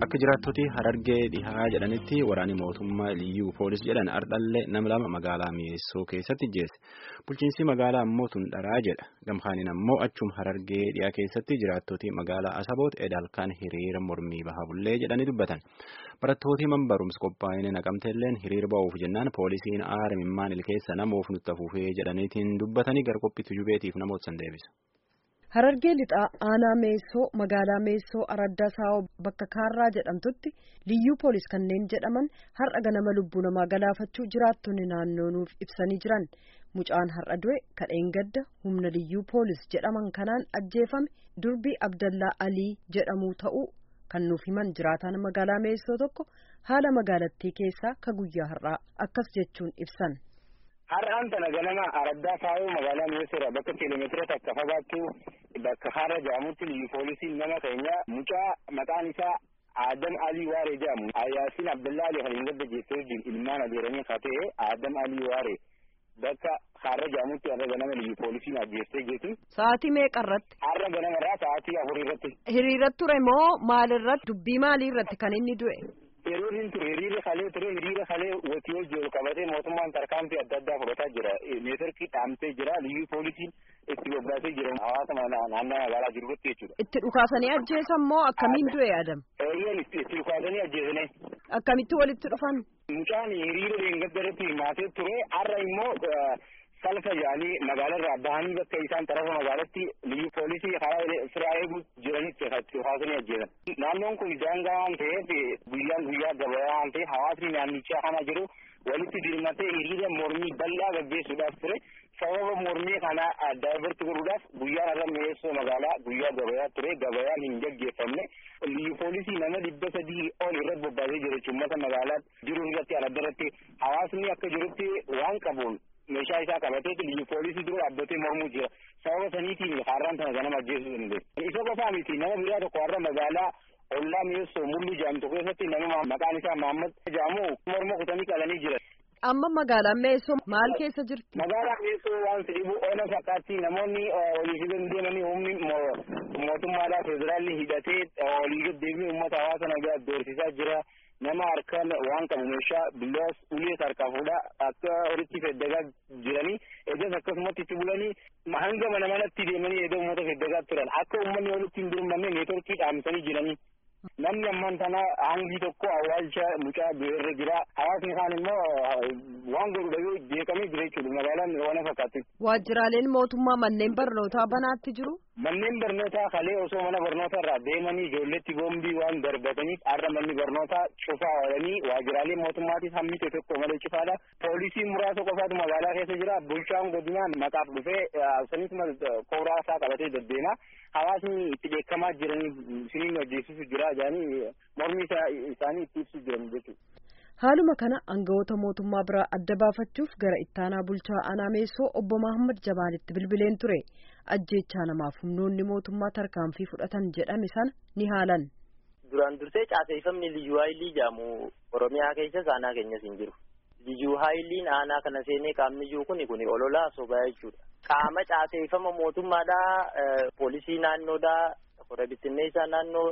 Akka jiraattoti harargee dhihaa jedhanitti waraanni mootummaa liyyuu poolis jedhan ardhallee nama lama magaalaa mi'eessoo keessatti jeesse. Bulchiinsi magaalaa ammoo tun dharaa jedha. Gamkaaniin ammoo achuma harargee dhihaa keessatti jiraattoti magaalaa Asaboot edaalkaan hiriira mormii bahaa bullee jedhanii dubbatan. Barattooti man barumsa qophaa'inee naqamteelleen hiriira ba'uuf jennaan poolisiin aara mimmaan ilkeessa namoof nutti afuufee jedhaniitiin dubbatanii gara qophiitti jubeetiif namoota san deebisa. Harargee lixaa aanaa meessoo magaalaa meessoo araddaa saawoo bakka kaarraa jedhamtutti liyyuu poolis kanneen jedhaman har'a ganama lubbuu namaa galaafachuu jiraattonni naannoo nuuf ibsanii jiran mucaan har'a du'e kadheen gadda humna liyyuu poolis jedhaman kanaan ajjeefame durbii abdallaa alii jedhamuu ta'uu kan nuuf himan jiraataan magaalaa meessoo tokko haala magaalattii keessaa ka guyyaa har'aa akkas jechuun ibsan. Har'aan tana ganama araddaa saawoo magaalaa mi'eessoodha bakka kiiloomeetira takka fagaattu bakka har'a jedhamutti liyyu poolisiin nama keenya mucaa maqaan isaa Adam Alii Waaree jedhamu Ayyaasiin Abdullaa Alii kan hin gadda jettee wajjin ilmaan adeeranii haa ta'e Adam Alii Waaree bakka har'a jedhamutti har'a ganama liyyu poolisiin ajjeestee jeetu. Sa'aatii meeqa irratti? Har'a ganama irraa sa'aatii afur irratti. Hiriira ture moo maalirratti dubbii maalii irratti kan inni du'e? Yeroo inni ture hiriira kalee ture hiriira kalee watii wal jiru qabatee mootummaan tarkaanfii adda addaa fudhataa jira. Meetirkii dhaamtee jira. Liyyuu poolisiin itti bobbaasee jira. Hawaasa naannoo magaalaa jiru irratti jechuudha. Itti dhukaasanii ajjeesan moo akkamiin du'e Adam? Eeyyeen itti dhukaasanii ajjeesane. Akkamitti walitti dhufan? Mucaan hiriira leengadda irratti hirmaatee ture. Har'a immoo salfa yaanii magaalarraa bahanii bakka isaan tarafa magaalatti liyyu poolisii karaa firaa eeguu jiranitti dhukaasanii ajjeesan. Naannoon kun daangaa waan ta'eef guyyaan guyyaa gabayaa waan ta'eef hawaasni naannichaa kana jiru walitti dirmatee hiriira mormii bal'aa gaggeessuudhaaf ture. Sababa mormii kana daayivarti godhuudhaaf guyyaan irra mi'eessoo magaalaa guyyaa gabayaa ture gabayaan hin gaggeeffamne. Liyyu poolisii nama dhibba sadii ol irratti bobbaasee jira jechuun uummata magaalaa jiru irratti aladda irratti hawaasni akka jirutti waan qabuun meeshaa isaa qabatee liyyu poolisii dura dhaabbatee mormuu jira. Sababa saniitiin har'aan tana ganama ajjeesuu danda'e. Isa qofaa miti nama biraa tokko har'a magaalaa ollaa mi'eessoo mullu jedhamtu keessatti nama maqaan isaa Mahammad jedhamu morma kutanii qalanii jira. Amma magaalaan Meessoo maal keessa jirti? Magaalaan Meessoo waan fedhibu oola fakkaatti namoonni olii gadi deemanii humni mootummaadhaa federaalli hidhatee olii gadi deemee uummata hawaasa nagaa doorsisaa jira. Nama harkaan waan qabu meeshaa billaas ulees harkaa fuudhaa akka horitti feddagaa jiranii eegas akkasumatti itti bulanii hanga mana manatti deemanii eeguu uummata feddagaa turan akka uummanni walitti hin dirmanne neetworkii dhaamsanii jiranii. Namni ammaan tana hangi tokko awwaalcha mucaa irra jira. Hawaasni kaan immoo waan godhu dhagee jeeqamee jira jechuudha. Magaalaan waan fakkaatti. Waajjiraaleen mootummaa manneen barnootaa banaatti jiru. Manneen barnootaa kalee osoo mana barnootaa irraa deemanii ijoolletti boombii waan darbataniif har'a manni barnootaa cufaa oolanii waajjiraaleen mootummaatis hammi tokko malee cufaadha. Poolisiin muraasa qofaatu magaalaa keessa jira. Bulchaan godinaa maqaaf dhufee sanisuma kooraa isaa qabatee deddeema. Hawaasni itti beekamaa jiranii siniin hojjeessisu jira jedhanii mormii isaanii itti ibsu jiran jechuudha. Haaluma kana aangawoota mootummaa biraa adda baafachuuf gara ittaanaa bulchaa aanaa meessoo obbo Mahammad Jabaalitti bilbileen ture. Ajjeechaa namaaf humnoonni mootummaa tarkaanfii fudhatan jedhame sana ni haalan. Duraan dursee caaseeffamni liyyuu haayilii jedhamu Oromiyaa keessas aanaa keenyas hin jiru. Liyyuu haayiliin aanaa kana seenee qaamni jiru kuni kuni ololaa sobaa jechuudha. Qaama caaseeffama mootummaadhaa poolisii naannoodhaa hora bittinneessaa naannoo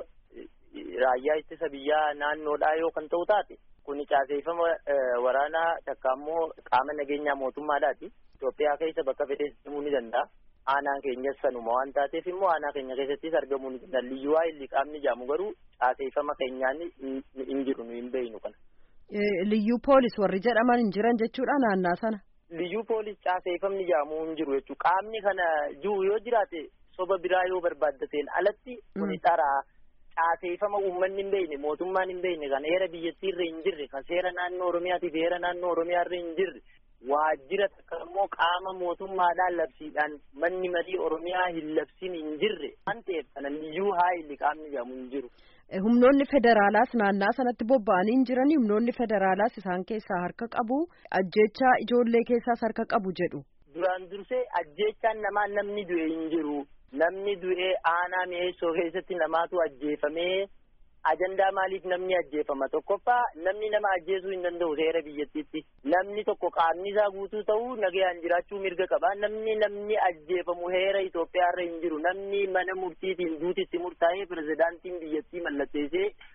raayyaa ittisa biyyaa naannoodhaa yoo kan ta'u taate kuni caaseeffama waraanaa takka ammoo qaama nageenyaa mootummaadhaati. Itoophiyaa keessa bakka fedhe himuu ni danda'a. Aanaan keenyas sanuma waan taateef immoo aanaa keenya keessattis argamuu ni danda'a. Liyyuu haayilii qaamni jedhamu garuu caaseeffama keenyaan hin jiru nu hin beeynu kana. Liyyuu poolis warri jedhaman hin jiran jechuudha naannaa sana. Liyyuu poolis caaseeffamni jedhamu hin jiru jechuudha. Qaamni kana jiru yoo jiraate soba biraa yoo barbaaddateen alatti kuni dharaa caaseeffama uummanni hin beekne mootummaan hin beekne kan heera biyyattii irra hin jirre kan seera naannoo Oromiyaatiif heera naannoo Oromiyaa irra hin jirre waajjira takka immoo qaama mootummaadhaan labsiidhaan manni marii Oromiyaa hin labsin hin jirre waan ta'eef kana liyyuu haayilii qaamni jedhamu hin jiru. Humnoonni federaalaas naannaa sanatti bobba'anii hin jirani humnoonni federaalaas isaan keessaa harka qabu ajjeechaa ijoollee keessaas harka qabu jedhu. Duraan dursee ajjeechaan namaa namni du'e hin jiru. Namni du'ee aanaa mi'eessoo keessatti namaatu ajjeefamee ajandaa maaliif namni ajjeefama tokkoffaa namni nama ajjeesuu hin danda'u seera biyyattiitti namni tokko qaamni isaa guutuu ta'uu nagayaan jiraachuu mirga qaba namni namni ajjeefamu heera Itoophiyaarra hin jiru namni mana murtiitiin duutitti murtaa'ee pirezidaantiin biyyattii mallatteessee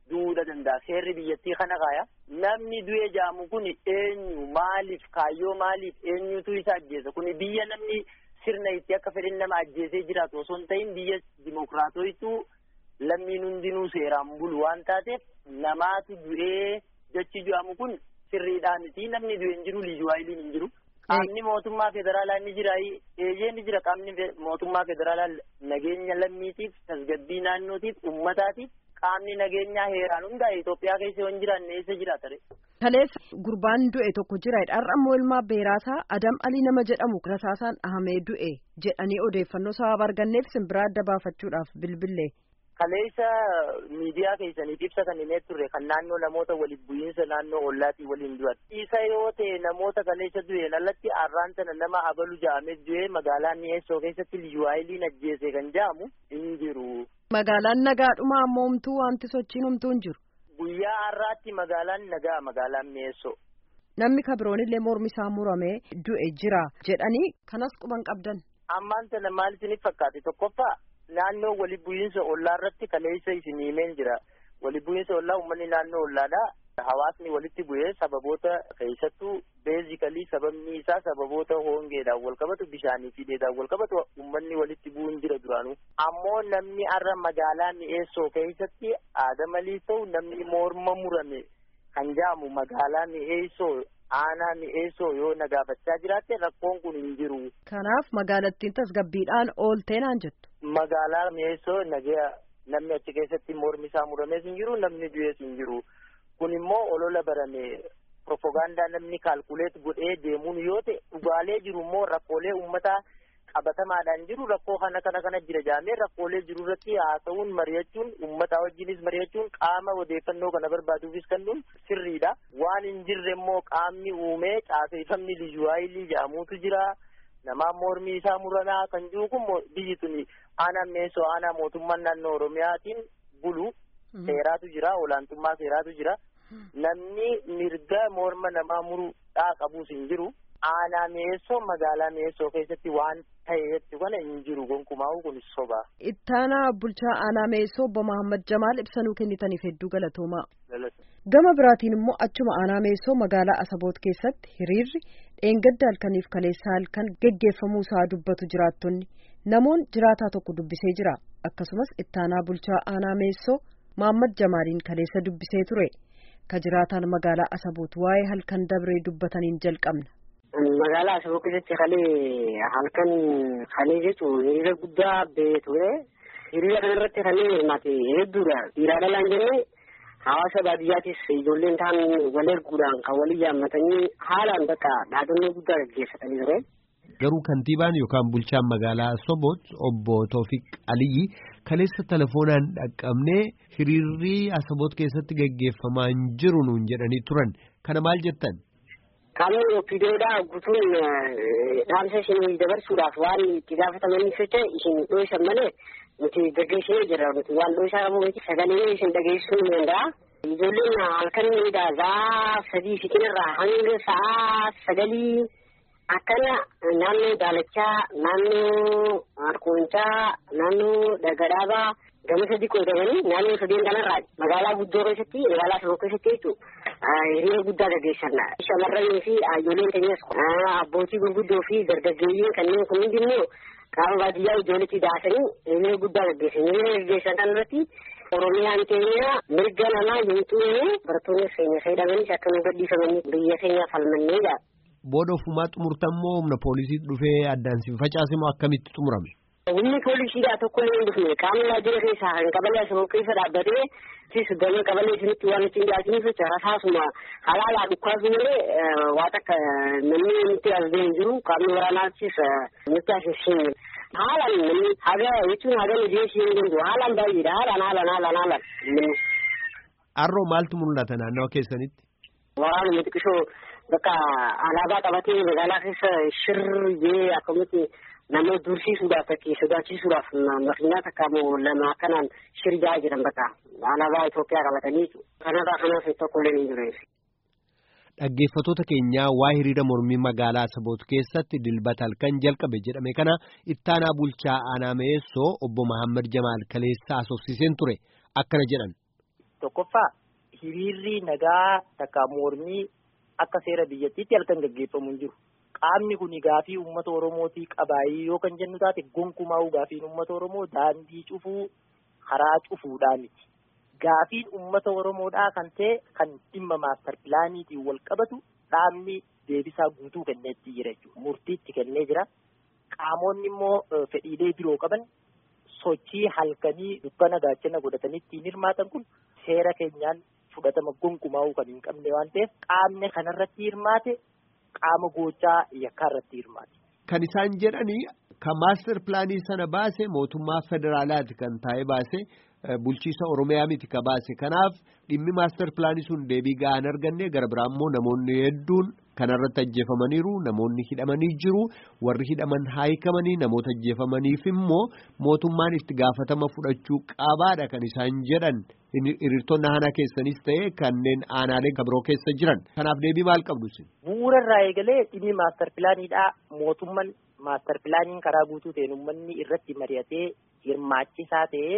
du'uudha danda'a seerri biyyattii kana kaaya namni du'ee jaamu kun eenyu maaliif kaayyoo maaliif eenyutu isa ajjeesa kun biyya namni sirna itti akka fedhin nama ajjeesee jiraatu osoo hin ta'in biyya dimokiraatoitu lammiin hundinuu seeraan bulu waan taateef namaatu du'ee jechi jaamu kun sirriidhaan miti namni du'e hin jiru liyyuwaayiliin hin jiru. Qaamni mootummaa federaalaa ni jira eeyyee ni jira qaamni mootummaa federaalaa nageenya lammiitiif tasgabbii naannootiif uummataatiif qaamni nageenyaa heeraan hundaa'e Itoophiyaa keessa yoo hin jiraanne eessa jiraata re. Kaleessa gurbaan du'e tokko jira har'a immoo ilmaa beeraasaa Adam Alii nama jedhamu rasaasaan dhahamee du'e jedhanii odeeffannoo sababa arganneef simbiraa adda baafachuudhaaf bilbille. Kaleessa miidiyaa keessaniif ibsa kan himee turre kan naannoo namoota waliif bu'iinsa naannoo ollaatii waliin du'an. Isa yoo ta'e namoota kaleessa du'een alatti arraan sana nama abalu ja'amee du'ee magaalaa Mi'eessoo keessatti liyyuwaayiliin ajjeese kan ja'amu hin jiru. Magaalaan nagaadhuma ammoo humtuu wanti sochiin humtuu hin jiru. Guyyaa har'aatti magaalaan nagaa magaalaan Mi'eessoo. Namni kabiroon illee mormi isaa muramee du'e jira jedhanii kanas quban qabdan. Ammaan sana maal isiniif fakkaate tokkoffaa naannoo wali bu'iinsa ollaa irratti kaleessa isin himeen jira. Wali bu'iinsa ollaa uummanni naannoo ollaadhaa hawaasni walitti bu'ee sababoota keessattuu beezikalii sababni isaa sababoota hongeedhaan wal qabatu bishaanii fi dheedhaan wal qabatu uummanni walitti bu'uun jira duraanuu. Ammoo namni har'a magaalaa mi'eessoo keessatti aadamaliis ta'u namni morma murame kan jaamu magaalaa mi'eessoo aanaa mi'eessoo yoo nagaafachaa jiraatte rakkoon kun hin jiru. Kanaaf magaalattiin tasgabbiidhaan ooltee naan jettu. Magaalaa mi'eessoo nagaa namni achi keessatti mormi isaa muramees hin jiru namni du'ees hin jiru. Kun immoo olola barame propagaandaa namni kaalkuleet godhee deemuun yoo ta'e dhugaalee jiru immoo rakkoolee uummataa qabatamaadhaan jiru rakkoo kana kana kana jira jaamee rakkoolee jiru irratti haasa'uun mari'achuun uummataa wajjinis mari'achuun qaama odeeffannoo kana barbaaduufis kennuun sirriidha. Waan hin jirre immoo qaamni uumee caaseeffamni liyyuwaayilii jedhamuutu jira. Namaan mormii isaa muranaa kan jiru kun biyyi tuni aanaa mi'eessoo aanaa mootummaan naannoo Oromiyaatiin bulu seeraatu jira olaantummaa seeraatu jira. Namni mirga morma namaa muruudhaa qabuus hin jiru. Aanaa mi'eessoo magaalaa mi'eessoo keessatti waan ta'eetti kana hin jiru gonkumaa'u kun soba. Ittaanaa bulchaa aanaa mi'eessoo obbo Mahammad Jamaal ibsanuu kennitaniif hedduu galatoomaa. Gama biraatiin immoo achuma aanaa mi'eessoo magaalaa Asaboot keessatti hiriirri dheengadda halkaniif kaleessa halkan geggeeffamuu isaa dubbatu jiraattonni namoon jiraataa tokko dubbisee jira akkasumas ittaanaa bulchaa aanaa mi'eessoo Mahammad Jamaaliin kaleessa dubbisee ture ka jiraataan magaalaa Asaboot waa'ee halkan dabree dubbataniin jalqabna. Magaalaa Asaboot keessatti kalee halkan kalee jechuun hiriira guddaa ba'ee ture. Hiriira kanarratti kanneen hirmaate hedduudha. Dhiiraa dhalaan jennee hawaasa baadiyyaattis ijoolleen ta'an wal erguudhaan kan walii yaammatanii haalaan bakka dhaadannoo guddaa gaggeeffatanii ture. Garuu kantiibaan yookaan bulchaan magaalaa Asaboot obbo Toofiq Aliyyi kaleessa telefoonaan dhaqqabnee hiriirri Asaboot keessatti gaggeeffamaa hin jiru nuun jedhanii turan. Kana maal jettan? Qaamni opiidoodhaa guutuun dhaamsa isin dabarsuudhaaf waan itti gaafatamaniif jecha isin dho'isan malee nuti gaggeessinee jirra nuti waan dho'isaa qabu miti sagalee isin dhageessisuu ni danda'a. Ijoolleen halkan miidhaa gaaf sadii fitinirraa hanga sa'aa sagalii akkana naannoo daalachaa naannoo harkoonchaa naannoo dhagadaabaa gama sadi qoodamanii naannoo sadeen kanarraa magaalaa guddoo keessatti magaalaa Asaboo keessatti jechuudha hiriira guddaa gaggeessan shamarranii fi ijoolleen keenyas abbootii gurguddoo fi dargaggeeyyiin kanneen kun hundi immoo qaama baadiyyaa ijoolletti daasanii hiriira guddaa gaggeessan hiriira gaggeessan kan irratti oromiyaan keenya mirga namaa hin xuune barattoonni keenya fayyadamanis akka nu gadhiifamanii biyya keenya falmannee jira. Booda ofumaa xumurtammoo humna poolisii dhufee addaan si facaase moo akkamitti xumurame? Humni poolisiidhaa tokko illee hin dhufne qaamni waajjira keessaa kan qabalee asaboo keessa dhaabbatee sis gama qabalee isinitti waan ittiin dhiyaataniif jecha rasaasuma halaalaa dhukkaasu malee waan akka namni nutti asbee hin jiru qaamni waraanaattis nutti asisiin haalaan namni haga jechuun haga mijeessii hin danda'u haalaan baay'eedha haalaan haalaan haalaan haalaan. Arroo maaltu mul'ata naannawa keessanitti? Waraanuma xiqqishoo bakka alaabaa qabatee magaalaa keessa shirree akkamitti nama dursiisuudhaaf fakkii sodaachisuudhaaf makiinaa takka moo lama akkanaan shirjaa jiran bakka alaabaa Itoophiyaa qabatanii kanarraa kanaaf tokkollee hin jiru. Dhaggeeffatoota keenyaa waa hiriira mormii magaalaa Asaboot keessatti dilbata halkan jalqabe jedhame kana ittaanaa bulchaa aanaa Meessoo obbo Mahammad Jamaal kaleessa asoofsiseen ture akkana jedhan. tokkoffaa hiriirri nagaa takka mormii akka seera biyyattiitti halkan gaggeeffamu hin jiru. Qaamni kun gaafii uummata Oromootii qabaayii yoo kan jennu taate gonkumaa gaafiin uummata Oromoo daandii cufuu karaa cufuudhaa miti. Gaafiin uummata Oromoodhaa kan ta'e kan dhimma maastar pilaaniitiin wal qabatu dhaabni deebisaa guutuu kenneetti jira jechuudha. Murtiitti kennee jira. Qaamonni immoo fedhiilee biroo qaban sochii halkanii dukkana gaachana godhatanii ittiin hirmaatan kun seera keenyaan fudhatama gonkumaa'uu kan hin qabne waan ta'eef qaamni kanarratti hirmaate qaama gochaa yakkaa irratti hirmaate. Kan isaan jedhanii kan maastar pilaanii sana baase mootummaa federaalaati kan taa'ee baase bulchiisa Oromiyaa miti ka baase kanaaf dhimmi maastar pilaanii sun deebii ga'aa hin arganne gara biraa immoo namoonni hedduun kanarratti ajjeefamaniiru namoonni hidhamanii jiru warri hidhaman haayikamanii namoota ajjeefamaniif immoo mootummaan itti gaafatama fudhachuu qabaadha kan isaan jedhan hiriirtonni aanaa keessanis ta'e kanneen aanaalee kabiroo keessa jiran kanaaf deebii maal qabdu isin. Bu'uura irraa eegalee dhimmi maastar pilaaniidhaa mootummaan maastar pilaaniin karaa guutuu ta'een uummanni irratti mari'atee hirmaachisaa ta'ee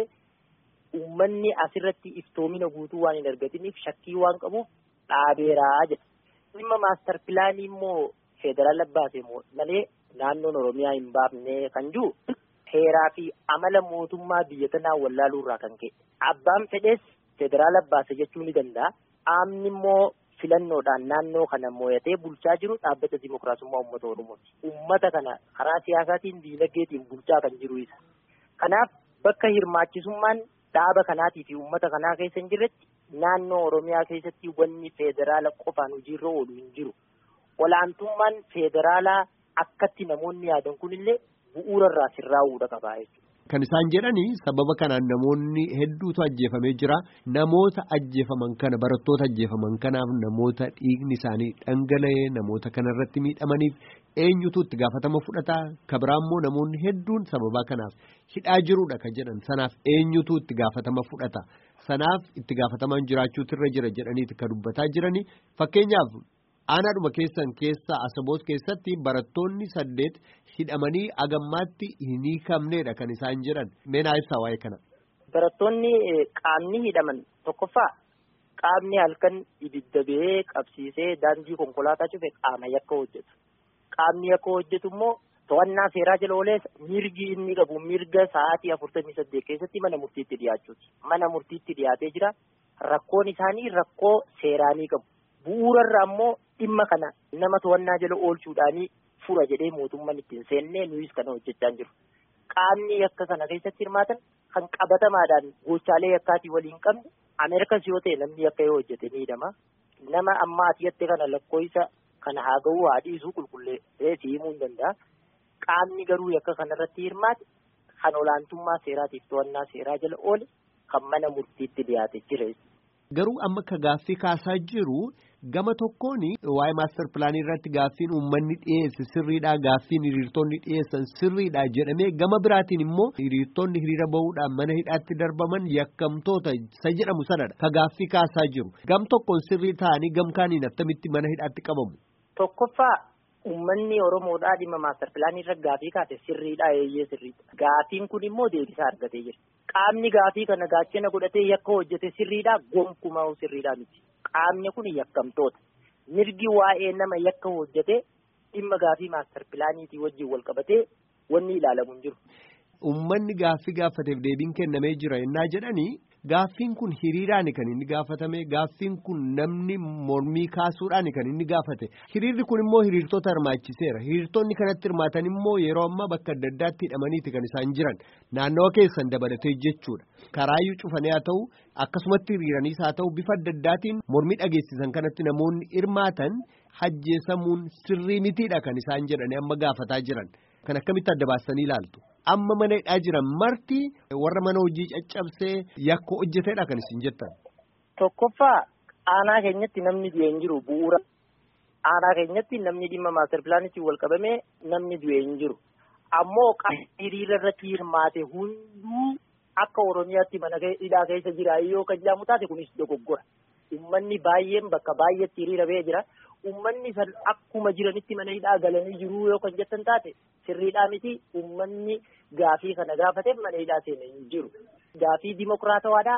uummanni asirratti iftoomina guutuu waan hin argatiniif shakkii waan qabuuf dhaabeeraa jedha. dhimma maastar pilaanii immoo federaala baase malee naannoon oromiyaa hin baafne kan jiru heeraa fi amala mootummaa biyya tanaa wallaaluu irraa kan ka'e abbaan fedhees federaala baase jechuu ni danda'a qaamni immoo filannoodhaan naannoo kana moo'atee bulchaa jiru dhaabbata dimokiraasummaa uummata oromooti uummata kana karaa siyaasaatiin diinagdeetiin bulchaa kan jiru isa kanaaf bakka hirmaachisummaan dhaaba kanaatii fi uummata kanaa keessa hin jirretti naannoo oromiyaa keessatti wanni federaala qofaan hojiirra oolu hin jiru olaantummaan federaalaa akkatti namoonni yaadan kunillee bu'uura irraa sirraa'uudha qabaa jechuudha. Kan isaan jedhanii sababa kanaan namoonni hedduutu ajjeefamee jira. Namoota ajjeefaman kana barattoota ajjeefaman kanaaf namoota dhiigni isaanii dhangala'ee namoota kanarratti miidhamaniif eenyutu itti gaafatama fudhata. Kabiraammoo namoonni hedduun sababa kanaaf hidhaa jiruudha kan jedhan sanaaf eenyutu itti gaafatama fudhata. Sanaaf itti gaafatamaan jiraachuutu irra jira jedhaniiti kan dubbataa jiranii fakkeenyaaf aanaadhuma keessan keessa asaboot keessatti barattoonni saddeet hidhamanii agammaatti hin hiikamneedha kan isaan jedhan meenaa ibsaa waa'ee kana. Barattoonni qaamni hidhaman tokkoffaa qaamni halkan ibidda ba'ee qabsiisee daandii konkolaataa cufe qaama yakka hojjetu. Qaamni yakka hojjetu immoo to'annaa seeraa jala oolee mirgi inni qabu mirga sa'aatii afurtamii saddeet keessatti mana murtiitti dhiyaachuuti. Mana murtiitti dhiyaatee jira. Rakkoon isaanii rakkoo seeraanii qabu. Bu'uurarraa immoo dhimma kana nama to'annaa jala oolchuudhaanii fura jedhee mootummaan ittiin seennee nuyis kana hojjechaa jiru. Qaamni yakka kana keessatti hirmaatan kan qabatamaadhaan gochaalee yakkaatii waliin qabne Ameerikas yoo ta'e namni yakka yoo hojjete ni hidhama. Nama amma ati yatte kana lakkoofsa kana haa ga'uu haa dhiisuu qulqulleessee si himuu hin danda'a. Qaamni garuu yakka kanarratti hirmaate kan olaantummaa seeraatiif to'annaa seeraa jala oole kan mana murtiitti dhiyaate jira. Garuu amma ka gaaffii kaasaa jiru gama tokkoon waa'ee maastar pilaanii irratti gaaffiin uummanni dhiyeesse sirriidha gaaffiin hiriirtonni dhiyeessan sirriidha jedhamee gama biraatiin immoo hiriirtonni hiriira bahuudhaan mana hidhaatti darbaman yakkamtoota isa jedhamu sanadha ka gaaffii kaasaa jiru gam tokkoon sirrii ta'anii gam kaaniin attamitti mana hidhaatti qabamu. Tokkoffaa uummanni Oromoodhaa dhimma maastar pilaanii irra gaafii kaase sirriidha eeyyee sirriidha. Gaafiin kun immoo deebisaa argatee jira. Qaamni gaafii kana gaachana godhatee yakka hojjete sirriidha gonkumaa sirriidha miti. Qaamni kun yakkamtoota. Mirgi waa'ee nama yakka hojjete dhimma gaafii maastar pilaaniitii wajjin wal qabatee wanni ilaalamu hin jiru. Uummanni gaaffii gaafateef deebiin kennamee jira yennaa jedhanii gaaffiin kun hiriiraan kan inni gaafatame gaaffiin kun namni mormii kaasuudhaan kan inni gaafate hiriirri kun immoo hiriirtota hirmaachiseera hiriirtonni kanatti hirmaatan immoo yeroo ammaa bakka adda addaatti hidhamaniiti kan isaan jiran naannawa keessan dabalatee jechuudha karaayyuu cufanii haa ta'u akkasumatti hiriiraniis haa ta'u bifa adda addaatiin mormii dhageessisan kanatti namoonni hirmaatan hajjeesamuun sirrii mitiidha kan isaan jedhanii amma gaafataa jiran kan akkamitti adda baasanii ilaaltu. amma mana hidhaa jiran marti warra mana hojii caccabsee yakka hojjeteedha kan isin jettan. Tokkoffaa aanaa keenyatti namni du'e hin jiru bu'uura. Aanaa keenyatti namni dhimma maastar pilaanitti wal qabamee namni du'e hin jiru. Ammoo hiriira irratti hirmaate hunduu akka Oromiyaatti mana hidhaa keessa jira yoo kan jedhamu taate kunis dogoggora. Uummanni baay'een bakka baay'eetti hiriira ba'ee jira. Uummanni san akkuma jiranitti mana hidhaa galanii jiru yoo kan jettan taate sirriidhaa miti uummanni gaafii kana gaafateef mana hidhaa seenee hin jiru. Gaafii dimokiraatawaadhaa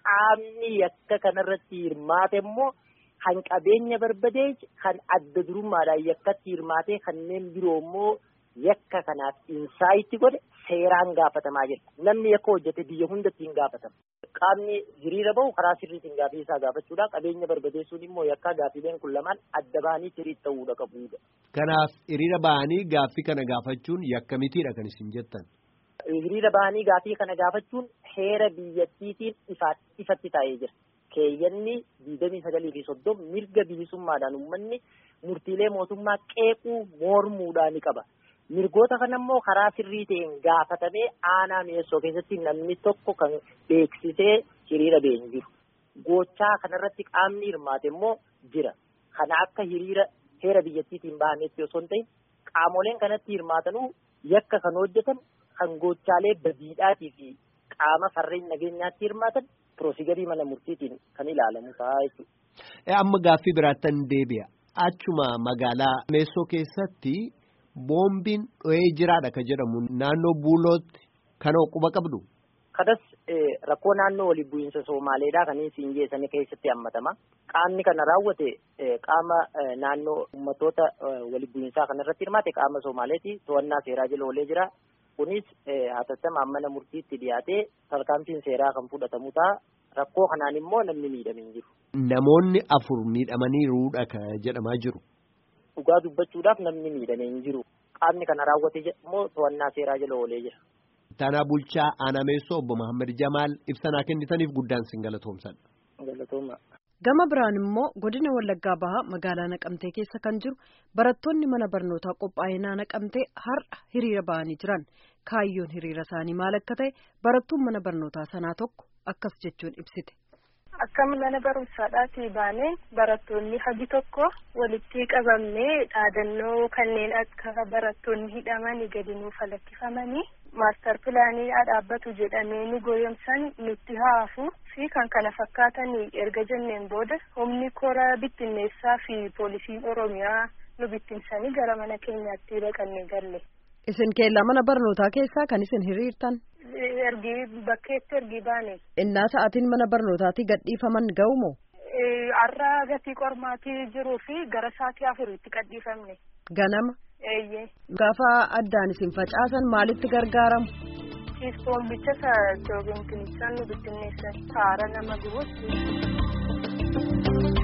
qaamni yakka kanarratti hirmaate immoo kan qabeenya barbadee kan adda durummaadhaan yakkatti hirmaatee kanneen biroo immoo yakka kanaaf insaayitti godhe seeraan gaafatamaa jira. Namni yakka hojjete biyya hundatti hin gaafatama. Qaamni hiriira bahu karaa sirriitiin gaafii isaa gaafachuudha. Qabeenya barbadeessuun immoo yakka gaafiileen kun lamaan adda bahanii sirriitti ta'uudha qabuudha. Kanaaf hiriira bahanii gaaffii kana gaafachuun yakka mitiidha kan isin jettan. Hiriira bahanii gaaffii kana gaafachuun heera biyyattiitiin ifatti taa'ee jira. Keeyyanni digdamii sagalii fi soddom mirga bilisummaadhaan uummanni murtiilee mootummaa qeequu mormuudhaan ni qaba. Mirgoota kana immoo karaa sirrii ta'een gaafatamee aanaa mi'eessoo keessatti namni tokko kan beeksisee hiriira ba'e hin jiru. Gochaa kanarratti qaamni hirmaate immoo jira. Kana akka hiriira heera biyyattiitiin bahametti osoo hin ta'in qaamoleen kanatti hirmaatanuu yakka kan hojjetan kan gochaalee badiidhaatii fi qaama farreen nageenyaatti hirmaatan piroosigarii mana murtiitiin kan ilaalamu ta'a jechuudha. Amma gaaffii biraattan deebi'a. Achuma magaalaa meessoo keessatti boombiin dho'ee jiraadha kan jedhamu naannoo buulootti kan quba qabdu. Kanas rakkoo naannoo waliin bu'iinsa Somaaleedhaa kan isin geessanii keessatti hammatama. Qaamni kana raawwate qaama naannoo uummattoota waliin bu'iinsaa kanarratti hirmaate qaama Somaaleeti. To'annaa seeraa jala oolee jira. Kunis hatattamaan mana murtiitti dhiyaatee tarkaanfiin seeraa kan fudhatamu ta'a. Rakkoo kanaan immoo namni miidhamee hin jiru. Namoonni afur miidhamaniiruudha kan jedhamaa jiru. Dhugaa dubbachuudhaaf namni miidhamee hin jiru. Qaamni kana raawwate immoo to'annaa seeraa jala oolee jira. Taanaa Bulchaa Aanaa Meessoo Obbo Mahammad Jamaal ibsanaa kennitaniif guddaan sin galatoomsan. Galatooma. Gama biraan immoo godina Wallaggaa Bahaa magaalaa Naqamtee keessa kan jiru barattoonni mana barnootaa qophaa'inaa Naqamtee har'a hiriira bahanii jiran. Kaayyoon hiriira isaanii maal akka ta'e barattuun mana barnootaa sanaa tokko akkas jechuun ibsite. Akka mana barumsaadhaatii baanee barattoonni hagi tokko walitti qabamnee dhaadannoo kanneen akka barattoonni hidhamanii gadi nuuf lakkifamanii maastar pilaanii dhaabbatu jedhamee nu goyomsan nutti haafu fi kan kana fakkaatanii erga jenneen booda humni kora bittinneessaa fi poolisiin oromiyaa nu bittinsanii gara mana keenyaatti dhaqannee galle. Isin keellaa mana barnootaa keessaa kan isin hiriirtan? ergi bakkeetti ergi baane. Innaa sa'aatiin mana barnootaatii gadhiifaman ga'u moo? Har'a gatii qormaatii jiruu fi gara sa'aatii afuriitti gadhiifamne. Ganama? Eeyyee. Gaafa addaan isin facaasan maalitti gargaaramu? Ispoombicha isaa joogin kinisaan nu bittinneessan haara nama gubuutti.